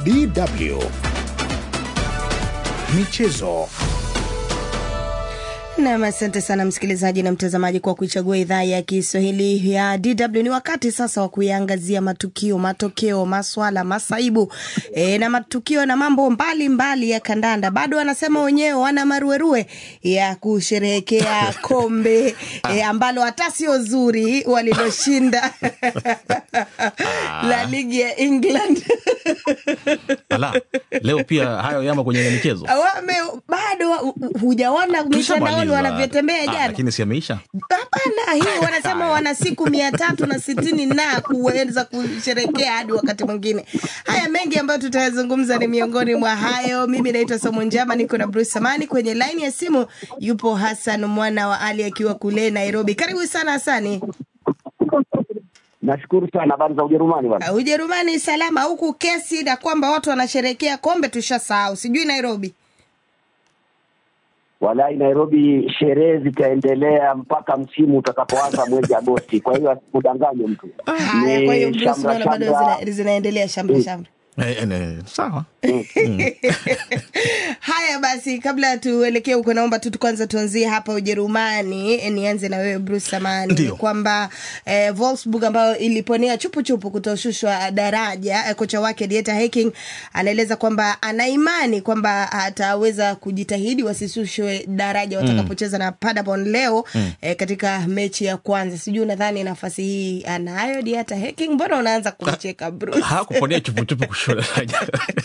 DW Michezo. Nam, asante sana msikilizaji na mtazamaji kwa kuichagua idhaa ya Kiswahili ya DW. Ni wakati sasa wa kuiangazia matukio, matokeo, maswala, masaibu e, na matukio na mambo mbalimbali mbali ya kandanda. Bado wanasema wenyewe wana maruerue ya kusherehekea kombe e, ambalo hata sio zuri waliloshinda la ligi ya England. Ala, leo pia hayo yamo kwenye michezo. Wame, bado hu- hujaona mitandaoni Tushamaliza. wanavyotembea Ah, jana Lakini si ameisha. Hapana, hii wanasema wana siku mia tatu na sitini na kuweza kusherekea hadi wakati mwingine. Haya mengi ambayo tutayazungumza ni miongoni mwa hayo. Mimi naitwa Somo Njama, niko na Bruce Samani kwenye laini ya simu. Yupo Hassan mwana wa Ali akiwa kule Nairobi. Karibu sana Hasani. Nashukuru sana. Habari za Ujerumani bwana? Ujerumani salama, huku kesi na kwamba watu wanasherekea kombe tushasahau, sijui Nairobi. Walai, Nairobi sherehe zitaendelea mpaka msimu utakapoanza mwezi Agosti. Kwa hiyo asikudanganye mtu. Haya, Ni kwa hiyo Bruce, shamra unaona bado shamra. zina, zinaendelea shamra shamra. Eh, eh, eh, sawa. Haya basi, kabla tuelekee huko, naomba tu kwanza tuanzie hapa Ujerumani. E, Nianze na wewe Bruce Samani, Ndio. ni kwamba eh, Wolfsburg ambayo iliponea chupuchupu kutoshushwa daraja eh, kocha wake Dieter Hecking anaeleza kwamba ana imani kwamba ataweza kujitahidi wasishushwe daraja watakapocheza na Paderborn leo eh, katika mechi ya kwanza. Sijui unadhani nafasi hii anayo Dieter Hecking? Mbona unaanza kumcheka Bruce? hakuponea chupuchupu kushuka daraja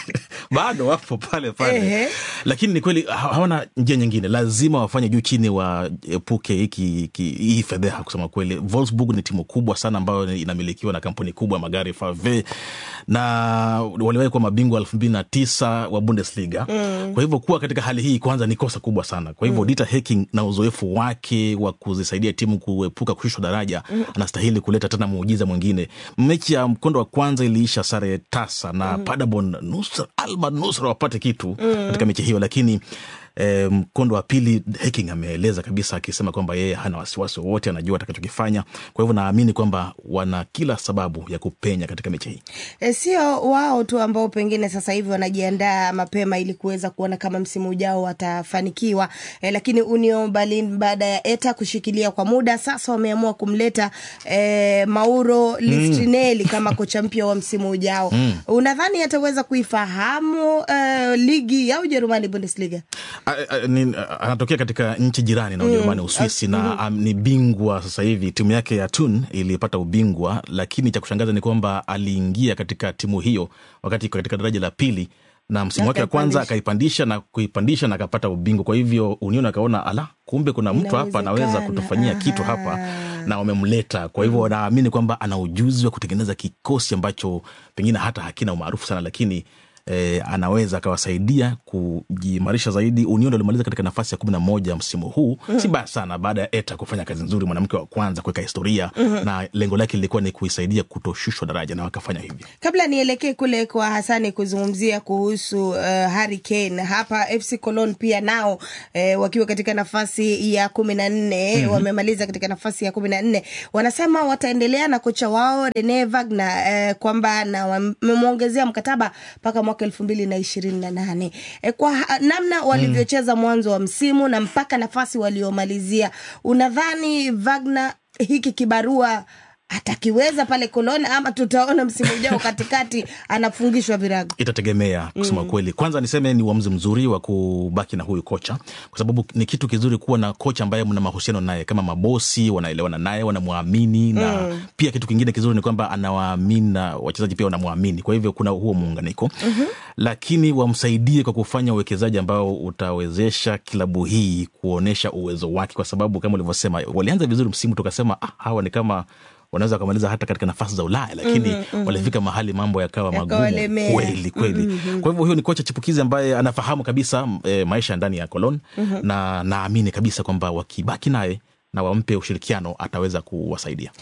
bado wapo pale pale Ehe. lakini ni kweli ha- hawana njia nyingine lazima wafanye juu chini waepuke hiki hiki- hii fedheha kusema kweli Wolfsburg ni timu kubwa sana ambayo inamilikiwa na kampuni kubwa ya magari FAW na waliwahi kuwa mabingwa elfu mbili na tisa wa Bundesliga kwa hivyo kuwa katika hali hii kwanza ni kosa kubwa sana kwa hivyo Dieter Hecking na uzoefu wake wa kuzisaidia timu kuepuka kushushwa daraja anastahili kuleta tena muujiza mwingine mechi ya mkondo wa kwanza iliisha sare tasa na Paderborn nusra alba nusra wapate kitu katika mechi hiyo lakini eh, mkondo wa pili Hecking ameeleza kabisa akisema kwamba yeye hana wasiwasi wowote anajua atakachokifanya kwa hivyo naamini kwamba wana kila sababu ya kupenya katika mechi hii E, sio wao tu ambao pengine sasa hivi wanajiandaa mapema ili kuweza kuona kama msimu ujao watafanikiwa e, lakini Union Berlin baada ya Eta kushikilia kwa muda sasa wameamua kumleta e, Mauro Listrinelli kama kocha mpya wa msimu ujao. Unadhani ataweza kuifahamu e, ligi ya Ujerumani Bundesliga? A- a- ni- a- anatokea katika nchi jirani na Ujerumani, Uswisi na am, ni bingwa sasa hivi. Timu yake ya Thun ilipata ubingwa, lakini cha kushangaza ni kwamba aliingia katika timu hiyo wakati iko katika daraja la pili na msimu wake wa kwanza Akaipandisha. akaipandisha na kuipandisha na akapata ubingwa. Kwa hivyo Union akaona ala, kumbe kuna mtu hapa anaweza Inawezekana. kutufanyia kitu hapa Aha. na wamemleta. Kwa hivyo wanaamini kwamba ana ujuzi wa kutengeneza kikosi ambacho pengine hata hakina umaarufu sana, lakini eh, anaweza akawasaidia kujiimarisha zaidi. Union alimaliza katika nafasi ya kumi na moja msimu huu, si baya sana, baada ya Eta kufanya kazi nzuri, mwanamke wa kwanza kuweka historia na lengo lake lilikuwa ni kuisaidia kutoshushwa daraja na wakafanya hivyo. Kabla nielekee kule kwa Hasani kuzungumzia kuhusu uh, Harry Kane hapa FC Cologne pia nao eh, wakiwa katika nafasi ya kumi na nne wamemaliza katika nafasi ya kumi na nne wanasema wataendelea na kocha wao Rene Wagner eh, kwamba na wamemwongezea mkataba mpaka mwaka elfu mbili na ishirini na nane eh, kwa ha- namna walivyocheza mwanzo wa msimu na mpaka nafasi waliomalizia, unadhani Wagner hiki kibarua atakiweza pale Cologne ama tutaona msimu ujao katikati anafungishwa virago? itategemea kusema kweli. Kwanza niseme ni uamuzi mzuri wa kubaki na huyu kocha, kwa sababu ni kitu kizuri kuwa na kocha ambaye mna mahusiano naye kama mabosi, wanaelewana naye, wanamwamini na pia kitu kingine kizuri ni kwamba anawaamini na wachezaji pia wanamwamini. Kwa hivyo kuna huo muunganiko lakini wamsaidie kwa kufanya uwekezaji ambao utawezesha klabu hii kuonyesha uwezo wake, kwa sababu kama ulivyosema, walianza vizuri msimu, tukasema ah, hawa ni kama wanaweza wakamaliza hata katika nafasi za Ulaya, lakini walifika mahali mambo yakawa magumu Yakawalemea. kweli kweli. Kwa hivyo huyo ni kocha chipukizi ambaye anafahamu kabisa e, maisha ndani ya Cologne na naamini kabisa kwamba wakibaki naye na wampe ushirikiano ataweza kuwasaidia.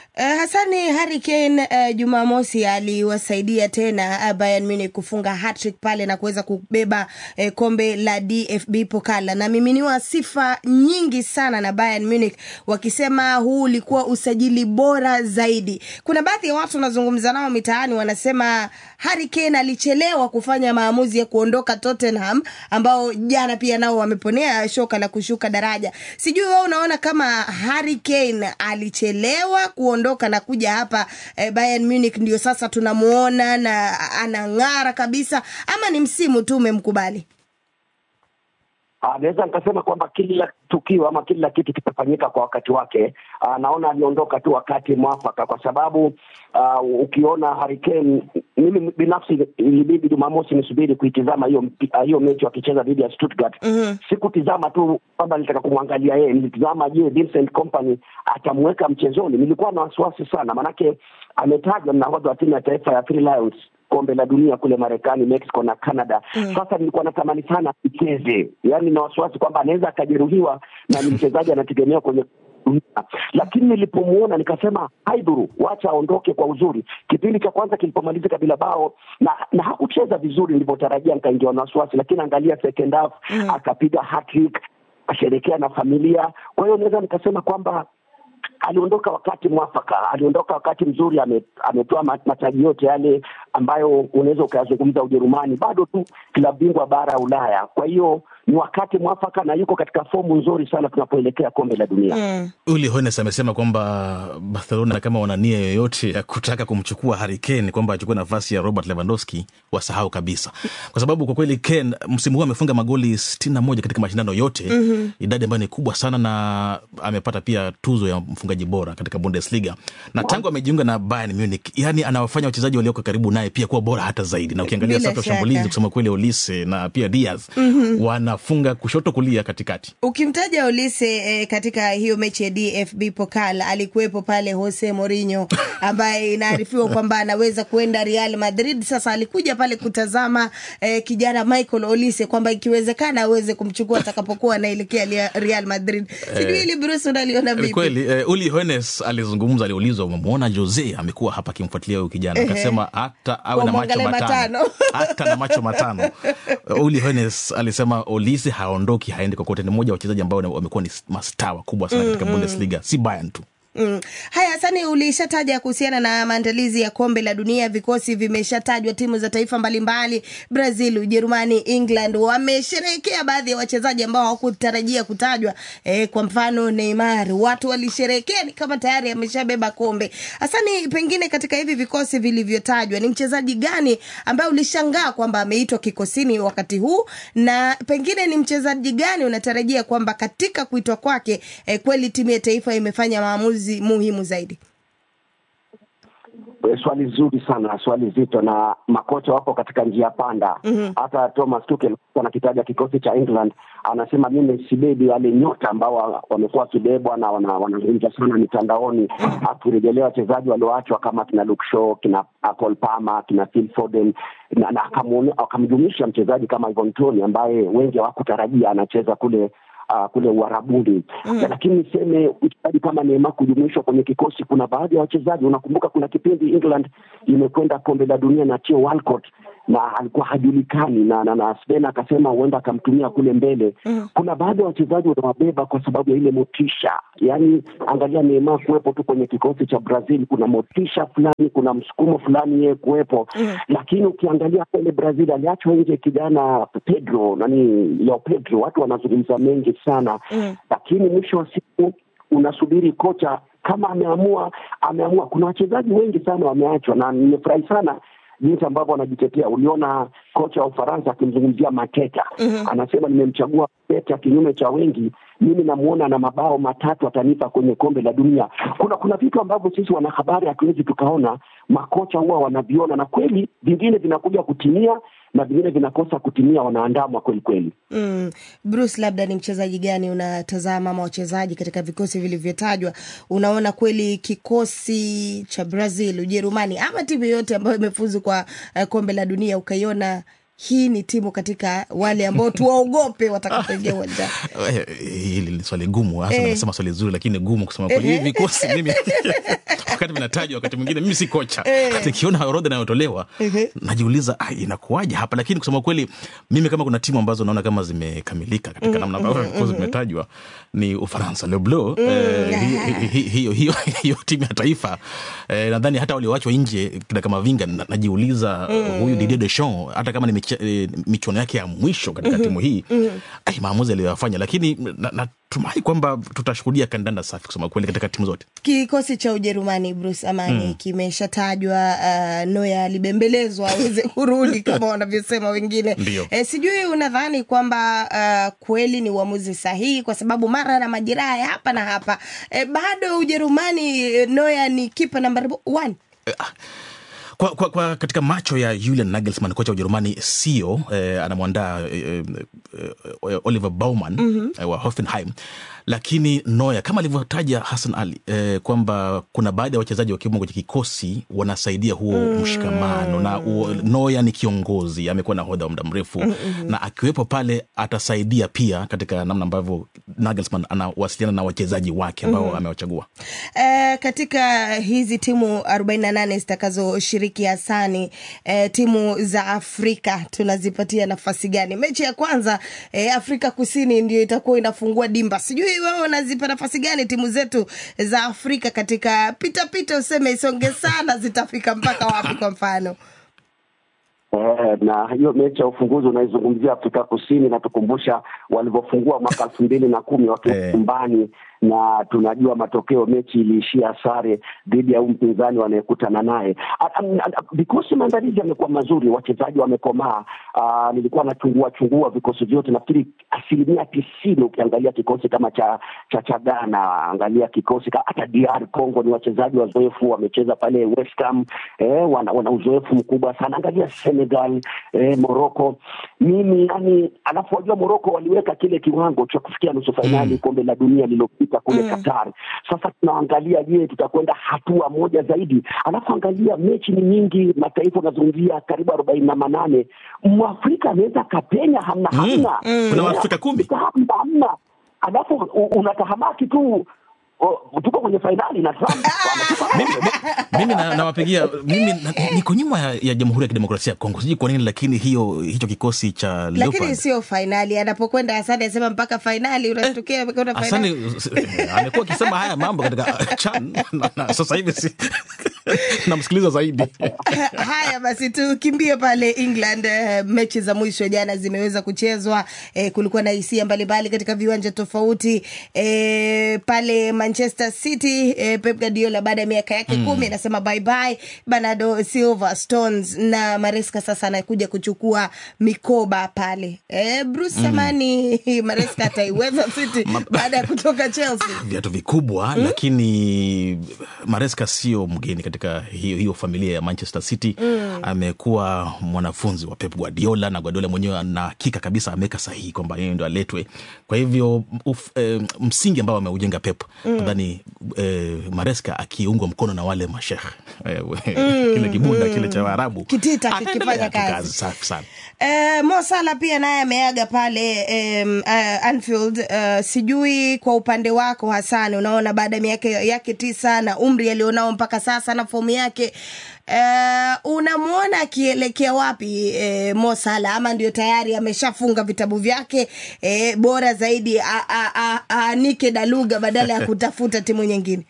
Uh, Hasani Harry Kane uh, Jumamosi aliwasaidia tena uh, Bayern Munich kufunga hat-trick pale na kuweza kubeba uh, kombe la DFB Pokal na miminiwa sifa nyingi sana na Bayern Munich wakisema huu ulikuwa usajili bora zaidi. Kuna baadhi ya watu wanazungumza nao mitaani wanasema Harry Kane alichelewa kufanya maamuzi ya kuondoka Tottenham ambao jana pia nao wameponea shoka la kushuka daraja. Sijui wewe unaona kama Harry Kane alichelewa kuondoka na kuja hapa eh, Bayern Munich ndio sasa tunamuona na anang'ara kabisa, ama ni msimu tu umemkubali? naweza nikasema kwamba kila tukio ama kila kitu kitafanyika kwa wakati wake. Uh, naona aliondoka tu wakati mwafaka, kwa sababu uh, ukiona Harry Kane, mimi binafsi ilibidi Jumamosi nisubiri kuitizama hiyo uh, hiyo mechi wakicheza dhidi ya Stuttgart. mm-hmm. Sikutizama tu kwamba nilitaka kumwangalia yeye, nilitizama je, Vincent Kompany atamweka mchezoni. Nilikuwa na wasiwasi sana, maanake ametajwa mnahodha wa timu ya taifa ya Three Lions kombe la dunia kule Marekani, Mexico na Canada. Mm. Sasa nilikuwa natamani sana icheze, yaani na wasiwasi kwamba anaweza akajeruhiwa na ni mchezaji anategemea kwenye dunia, lakini nilipomuona nikasema haidhuru, wacha aondoke kwa uzuri. Kipindi cha kwanza kilipomalizika bila bao na, na hakucheza vizuri nilivyotarajia, nikaingiwa na wasiwasi, lakini angalia second half mm. akapiga hat-trick, asherekea na familia. Kwa hiyo naweza nikasema kwamba aliondoka wakati mwafaka, aliondoka wakati mzuri, ame, ametoa mataji yote yale ambayo unaweza ukayazungumza Ujerumani, bado tu klabu bingwa bara ya Ulaya. Kwa hiyo ni wakati mwafaka na yuko katika fomu nzuri sana tunapoelekea kombe la dunia. Mm. Uli Hoeneß amesema kwamba Barcelona kama wana nia yoyote ya kutaka kumchukua Harry Kane, kwamba achukue nafasi ya Robert Lewandowski, wasahau kabisa, kwa sababu kwa kweli Kane msimu huu amefunga magoli sitini na moja katika mashindano yote mm -hmm. idadi ambayo ni kubwa sana, na amepata pia tuzo ya mfungaji bora katika Bundesliga na tangu amejiunga na Bayern Munich, yani anawafanya wachezaji walioko karibu naye pia kuwa bora hata zaidi, na ukiangalia safu ya ushambulizi kusema kweli, Olise na pia Diaz mm -hmm. wanafunga kushoto, kulia, katikati. Ukimtaja Olise eh, katika hiyo mechi ya DFB Pokal alikuwepo pale Jose Mourinho ambaye inaarifiwa kwamba anaweza kuenda Real Madrid. Sasa alikuja pale kutazama eh, kijana Michael Olise kwamba ikiwezekana aweze kumchukua atakapokuwa anaelekea Real Madrid. Sijui hili Bruce unaliona vipi? Kweli eh, Uli Hoeneß alizungumza, aliulizwa, umemwona Jose amekuwa hapa akimfuatilia huyu kijana, akasema hata awe na macho matano hata na macho matano. Uli Hoeneß alisema Olise haondoki, haendi kokote. Ni mmoja wa wachezaji ambao wamekuwa ni mastaa wakubwa sana katika mm -hmm. Bundesliga, si Bayern tu. Mm. Haya, Sani, ulishataja kuhusiana na maandalizi ya kombe la dunia. Vikosi vimeshatajwa, timu za taifa mbalimbali, Brazil, Ujerumani, England wamesherehekea baadhi ya wachezaji ambao hawakutarajia kutajwa. E, kwa mfano Neymar, watu walisherehekea ni kama tayari ameshabeba kombe. Hasani, pengine katika hivi vikosi vilivyotajwa, ni mchezaji gani ambaye ulishangaa kwamba ameitwa kikosini wakati huu, na pengine ni mchezaji gani unatarajia kwamba katika kuitwa kwake, e, kweli timu ya taifa imefanya maamuzi muhimu zaidi? Swali zuri sana, swali zito, na makocha wapo katika njia panda. mm-hmm. Hata Thomas Tuchel anakitaja kikosi cha England, anasema mimi sibebi wale nyota ambao wamekuwa wakibebwa na wanazungumza wana sana mitandaoni, akirejelea wachezaji walioachwa kama kina Luke Shaw, kina Cole Palmer, kina Phil Foden na, na akamjumuisha mchezaji kama Ivan Toney ambaye wengi hawakutarajia anacheza kule Uh, kule Uarabuni mm. Lakini niseme mchezaji kama Neymar kujumuishwa kwenye kikosi, kuna baadhi ya wachezaji, unakumbuka kuna kipindi England imekwenda kombe la dunia na Theo Walcott na alikuwa hajulikani na, na, na Sven akasema huenda akamtumia kule mbele mm. Kuna baadhi ya wachezaji unawabeba kwa sababu ya ile motisha, yaani angalia Neymar kuwepo tu kwenye kikosi cha Brazil, kuna motisha fulani, kuna msukumo fulani yeye kuwepo mm. Lakini ukiangalia pale Brazil aliachwa nje kijana Pedro nani Leo Pedro, watu wanazungumza mengi sana mm. Lakini mwisho wa siku unasubiri kocha kama ameamua, ameamua. Kuna wachezaji wengi sana wameachwa, na nimefurahi sana jinsi ambavyo wanajitetea. Uliona kocha wa Ufaransa akimzungumzia Mateta mm-hmm. Anasema nimemchagua Mateta kinyume cha wengi, mimi namuona na mabao matatu atanipa kwenye kombe la dunia. Kuna kuna vitu ambavyo sisi wanahabari hatuwezi tukaona, makocha huwa wanaviona, na kweli vingine vinakuja kutimia na vingine vinakosa kutimia, wanaandamwa kweli kweli. Mm. Bruce, labda ni mchezaji gani unatazama ama wachezaji katika vikosi vilivyotajwa, unaona kweli kikosi cha Brazil, Ujerumani ama timu yoyote ambayo imefuzu kwa uh, kombe la dunia ukaiona hii ni timu katika wale ambao tuwaogope watakapoingia uwanjani? Eh, hili ni swali gumu hasa Eh. nasema swali zuri lakini gumu kusema kweli hivi vikosi mimi wakati vinatajwa wakati mwingine mimi si kocha Eh. nikiona orodha inayotolewa najiuliza ah, inakuwaje hapa lakini kusema kweli mimi kama kuna timu ambazo naona kama zimekamilika katika namna ambavyo vikosi vimetajwa ni ufaransa le bleu eh, hi- hi- hi- hiyo hiyo hiyo timu ya taifa eh, nadhani hata walioachwa nje kina kama vinga na- najiuliza huyu Didier Deschamps hata kama ni miche- eh, michuano yake ya mwisho katika timu hii ai, maamuzi aliyoyafanya lakini na- natumai kwamba tutashuhudia kandanda safi kusema kweli katika timu zote Kikosi cha Ujerumani Bruce Amani kimeshatajwa. Uh, Noya alibembelezwa aweze kurudi kama wanavyosema wengine. Ndio. E, sijui unadhani kwamba uh, kweli ni uamuzi sahihi, kwa sababu mara na majeraha ya hapa na hapa e, bado Ujerumani eh, Noya ni kipa nambari one. kwa, kwa, kwa katika macho ya Julian Nagelsmann kocha wa Ujerumani sio eh, anamwandaa eh, eh, Oliver Baumann eh, wa Hoffenheim, lakini Neuer kama alivyotaja Hassan Ali eh, kwamba kuna baadhi ya wachezaji wakiwemo kwenye kikosi wanasaidia huo mshikamano na uo, Neuer ni kiongozi, amekuwa nahodha wa muda mrefu na akiwepo pale atasaidia pia katika namna ambavyo Nagelsmann anawasiliana na wachezaji wake ambao amewachagua. E, katika hizi timu 48 zitakazoshiriki Hasani, e, timu za Afrika tunazipatia nafasi gani? Mechi ya kwanza e, Afrika Kusini ndio itakuwa inafungua dimba. Sijui wewe unazipa nafasi gani timu zetu za Afrika katika pitapita, useme isonge sana, zitafika mpaka wapi? Kwa mfano Eh, na hiyo mechi ya ufunguzi unaizungumzia Afrika Kusini inatukumbusha walivyofungua mwaka elfu mbili na kumi wakiwa Eh. nyumbani na tunajua matokeo, mechi iliishia sare dhidi ya huu mpinzani wanayekutana naye. A- a- a- Vikosi maandalizi yamekuwa mazuri, wachezaji wamekomaa. Ah, Nilikuwa nachungua chungua vikosi vyote, nafikiri asilimia tisini ukiangalia kikosi kama cha cha cha Ghana, angalia kikosi ka- hata DR Congo, ni wachezaji wazoefu, wamecheza pale West Ham eh, wana, wana uzoefu mkubwa sana. Angalia Senegal eh, Morocco. Mimi yani, alafu wajua Morocco waliweka kile kiwango cha kufikia nusu fainali kombe la dunia lililopita kule Qatar. Sasa tunaangalia, je, tutakwenda hatua moja zaidi? Alafu angalia mechi ni nyingi, mataifa unazungumzia karibu arobaini na manane. Mwafrika anaweza kapenya, hamna hamna, Kuna Waafrika kumi. hamna hamna, alafu u- unatahamaki tu o, tuko kwenye fainali na Trump anatupa mimi, mimi na- nawapigia mimi na, niko nyuma ya, ya Jamhuri ya Kidemokrasia ya Kongo, sijui kwa nini, lakini hiyo hicho kikosi cha lakini Leopard sio fainali. Anapokwenda Hasani anasema mpaka fainali, unatokea amekwenda fainali. Asante, eh, amekuwa akisema haya mambo katika uh, chan na, na sasa hivi si namsikiliza zaidi Haya basi, tukimbie pale England. Eh, mechi za mwisho jana zimeweza kuchezwa. Eh, kulikuwa na hisia mbalimbali katika viwanja tofauti. Eh, pale Manchester City eh, Pep Guardiola baada ya miaka yake kumi anasema bye bye Bernardo Silva, Stones na Maresca sasa anakuja kuchukua mikoba pale. Eh, Bruce Samani Maresca ataiweza City baada ya kutoka Chelsea. viatu vikubwa lakini Maresca sio mgeni katika hiyo, hiyo familia ya Manchester City amekuwa mwanafunzi wa Pep Guardiola na Guardiola mwenyewe ana hakika kabisa ameweka sahihi kwamba yeye ndo aletwe. Kwa hivyo uf, eh, msingi ambao ameujenga Pep nadhani eh, Maresca akiungwa mkono na wale mashekh eh, kile kibunda kile cha Waarabu Kitita ataendelea kikifanya tu kazi. safi sana. Eh, Mo Salah pia naye ameaga pale um, uh, Anfield. Uh, sijui kwa upande wako Hasani, unaona baada ya miaka yake tisa na umri alionao mpaka sasa na fomu yake uh, unamwona akielekea wapi eh, Mo Salah, ama ndio tayari ameshafunga vitabu vyake eh, bora zaidi a- a- a- aanike daluga badala ya kutafuta timu nyingine?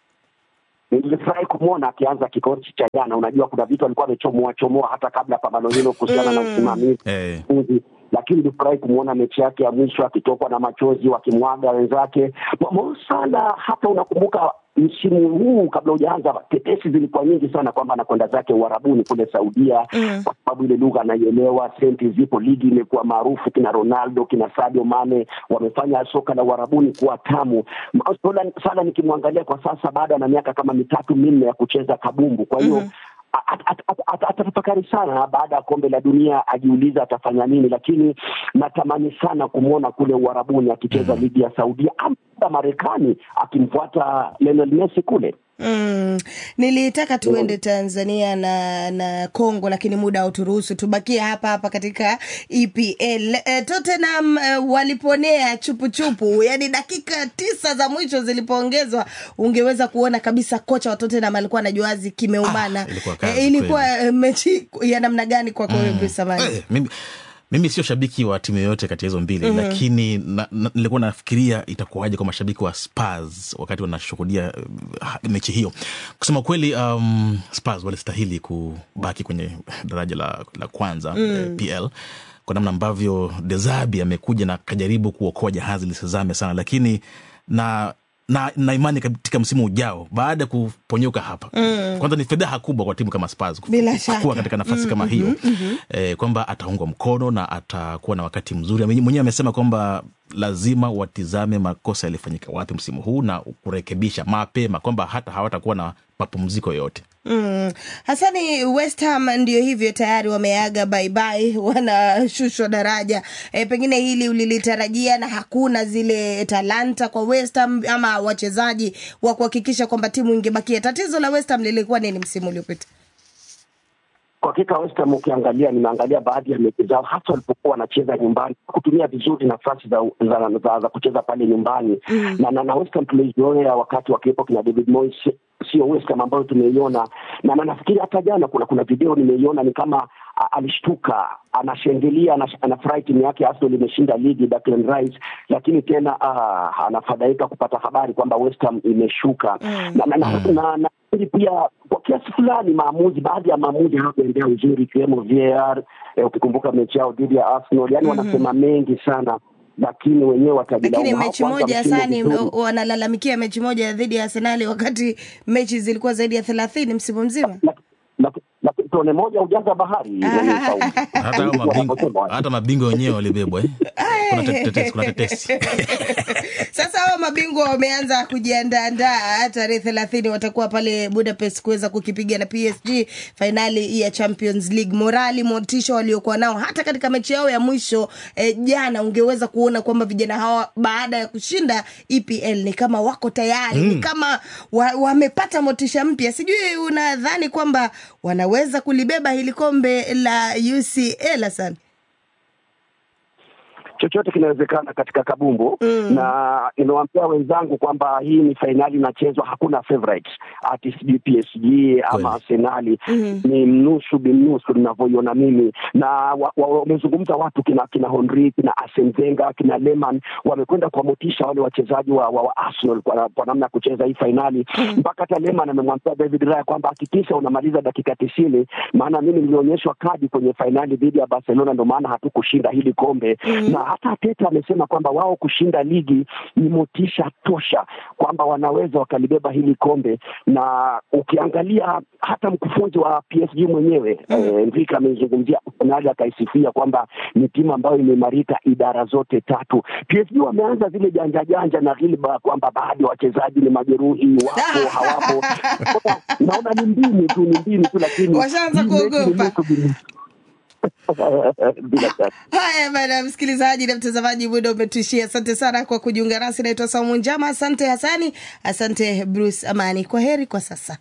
Nilifurahi kumwona akianza kikosi cha jana. Unajua, kuna vitu alikuwa amechomoa chomoa hata kabla ya pambano hilo kuhusiana na usimamizi Eh. uzi. lakini nilifurahi kumwona mechi yake ya mwisho akitokwa na machozi wakimwaga wenzake. Mo- Mo Salah, hata unakumbuka msimu huu kabla hujaanza, tetesi zilikuwa nyingi sana kwamba anakwenda zake Uarabuni kule Saudia kwa sababu ile lugha anaielewa, senti zipo, ligi imekuwa maarufu, kina Ronaldo kina Sadio Mane wamefanya soka la Uarabuni kuwa tamu. Ma- Salah- Salah nikimwangalia kwa sasa, bado ana miaka kama mitatu minne ya kucheza kabumbu, kwa hiyo at- at- at- at- atatafakari sana baada ya kombe la dunia, ajiuliza atafanya nini, lakini natamani sana kumwona kule Uarabuni akicheza ligi ya Saudia ama Marekani akimfuata Lionel Messi kule. Mm, nilitaka tuende Tanzania na na Kongo lakini muda hauturuhusu, tubakie hapa hapa katika EPL. E, Tottenham e, waliponea chupuchupu, yani dakika tisa za mwisho zilipoongezwa, ungeweza kuona kabisa kocha wa Tottenham alikuwa anajuazi kimeumana. Ah, ilikuwa kazi e, ilikuwa e, mechi ya namna gani kwako wewe Bruce Amani? Eh, mimi, mimi sio shabiki wa timu yoyote kati ya hizo mbili mm-hmm. lakini na, na, nilikuwa nafikiria itakuwaje kwa mashabiki wa Spurs wakati wanashuhudia uh, mechi hiyo. Kusema kweli, um, Spurs walistahili kubaki kwenye daraja la, la kwanza mm. eh, PL kwa namna ambavyo Dezabi amekuja na kajaribu kuokoa jahazi lisizame sana, lakini na na, na imani katika msimu ujao baada ya kuponyoka hapa mm. kwanza ni fedheha kubwa kwa timu kama Spurs Bila shaka. kuwa katika nafasi mm, kama hiyo mm-hmm. eh, kwamba ataungwa mkono na atakuwa na wakati mzuri. Ame- Mwenyewe amesema kwamba lazima watizame makosa yalifanyika wapi msimu huu na kurekebisha mapema, kwamba hata hawatakuwa na mapumziko yoyote. Mm. Hasani, West Ham ndio hivyo tayari wameaga baibai, wanashushwa daraja. E, pengine hili ulilitarajia na hakuna zile talanta kwa West Ham ama wachezaji wa kuhakikisha kwamba timu ingebakia. Tatizo la West Ham lilikuwa nini msimu uliopita? Kwa hakika West Ham ukiangalia, nimeangalia baadhi ya mechi zao, hasa walipokuwa wanacheza nyumbani, kutumia vizuri nafasi za, za, za, za kucheza pale nyumbani mm. na, na, na West Ham tulizoea wakati wakiwepo kina David Moyes, sio West Ham ambayo tumeiona na, na nafikiri hata jana kuna kuna video nimeiona ni kama a, alishtuka anashangilia anash- anafurahi timu yake Arsenal imeshinda ligi Declan Rice, lakini tena ah, anafadhaika kupata habari kwamba West Ham imeshuka mm. na, na, na, na, na nafikiri pia kwa kiasi fulani maamuzi, baadhi ya maamuzi hayakuendea uzuri, ikiwemo VAR eh, ukikumbuka mechi yao dhidi ya Arsenal, yani wanasema mengi sana lakini wenyewe watajilaumu. Lakini mechi Hawakuanza moja msimu Hasani, vizuri. wanalalamikia mechi moja dhidi ya Arsenali wakati mechi zilikuwa zaidi ya thelathini msimu mzima. Laki- laki- laki- tone moja ujaza bahari mwenye sauti. hata hao Ndivyo mabingwa wanavyosema. hata mabingwa wenyewe walibebwa eh? kuna tetesi, kuna tetesi. Sasa hao mabingwa wameanza kujiandaandaa, tarehe thelathini watakuwa pale Budapest kuweza kukipiga na PSG fainali ya Champions League. Morali, motisha waliokuwa nao hata katika mechi yao ya mwisho eh, jana, ungeweza kuona kwamba vijana hawa baada ya kushinda EPL ni kama wako tayari mm. ni kama wa- wamepata motisha mpya. Sijui unadhani kwamba wanaweza kulibeba hili kombe la UCL Hassan? chochote kinawezekana katika kabumbu mm. na nimewaambia wenzangu kwamba hii ni fainali inachezwa, hakuna favorite ati sijui PSG ama Arsenali mm. ni mnusu binusu ninavyoiona mimi, na wamezungumza wa, wamezungumza watu kina kina Henry kina Arsene Wenger kina Lehmann wamekwenda kuwamotisha wale wachezaji wa, wa, wa Arsenal kwa, kwa namna ya kucheza hii fainali mm. mpaka hata Lehmann amemwambia David Raya kwamba hakikisha unamaliza dakika tisini, maana mimi nilionyeshwa kadi kwenye fainali dhidi ya Barcelona, ndio maana hatukushinda hili kombe mm. na hata Arteta amesema kwamba wao kushinda ligi ni motisha tosha kwamba wanaweza wakalibeba hili kombe, na ukiangalia hata mkufunzi wa PSG mwenyewe mm. eh, Enrique amezungumzia Arsenal akaisifia kwamba ni timu ambayo imeimarika idara zote tatu. PSG wameanza zile janja janja na ghilba kwamba baadhi ya wachezaji ni majeruhi, wapo hawapo. Naona ni mbinu tu, ni mbinu tu, lakini Washaanza hii mechi ni kuogopa. nusu binusu. bila shaka. Haya bana, msikilizaji na mtazamaji, muda umetuishia. Asante sana kwa kujiunga nasi. Naitwa Saumu Njama. Asante Hasani, asante Bruce Amani. Kwa heri kwa sasa.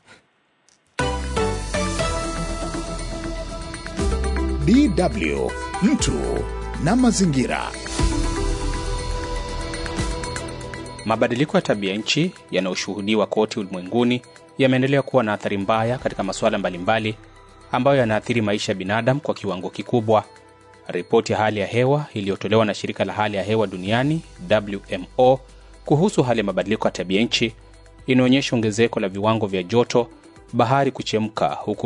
DW mtu na mazingira. Mabadiliko ya tabia nchi yanayoshuhudiwa kote ulimwenguni yameendelea kuwa na athari mbaya katika masuala mbalimbali ambayo yanaathiri maisha ya binadamu kwa kiwango kikubwa. Ripoti ya hali ya hewa iliyotolewa na shirika la hali ya hewa duniani WMO kuhusu hali ya mabadiliko ya tabia nchi inaonyesha ongezeko la viwango vya joto, bahari kuchemka, huku